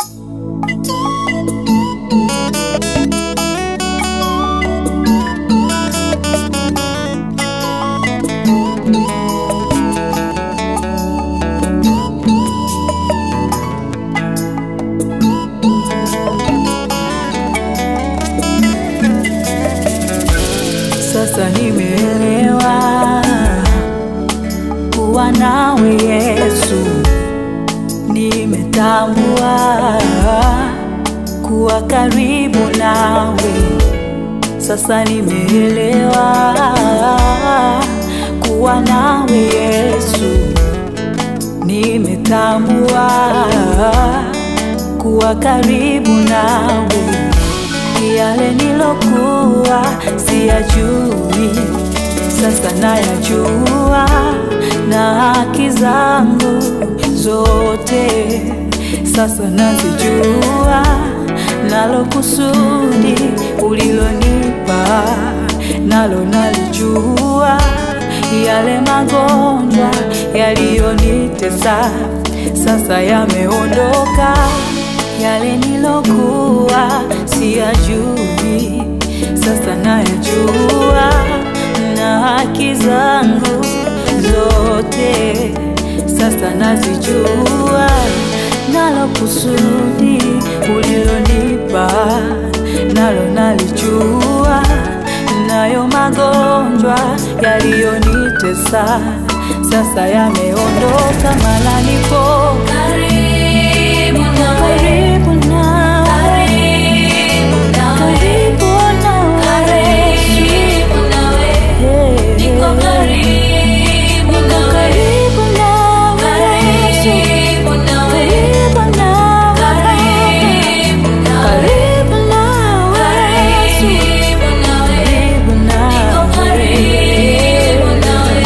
Sasa nimeelewa kuwa nawe Yesu, nimetambua kuwa karibu nawe. Sasa nimeelewa kuwa nawe Yesu, nimetambua kuwa karibu nawe yale nilokuwa siyajui, sasa nayajua, na haki zangu zote sasa nazijua, nalo kusudi ulilonipa nalo nalijua, yale magonjwa yaliyonitesa sasa yameondoka yale nilokuwa siyajui, sasa nayajua, na haki zangu zote sasa nazijua, nalo kusudi ulilonipa nalo nalijua, nayo magonjwa yaliyonitesa sasa yameondoka, mala nipo Karibu nawe, karibu nawe, karibu nawe, karibu nawe, karibu nawe, Hey, niko karibu niko nawe, karibu nawe, Yesu. karibu nawe, karibu nawe, karibu nawe, karibu nawe, Yesu. karibu nawe, karibu niko nawe. karibu nawe.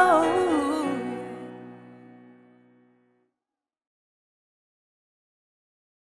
oh.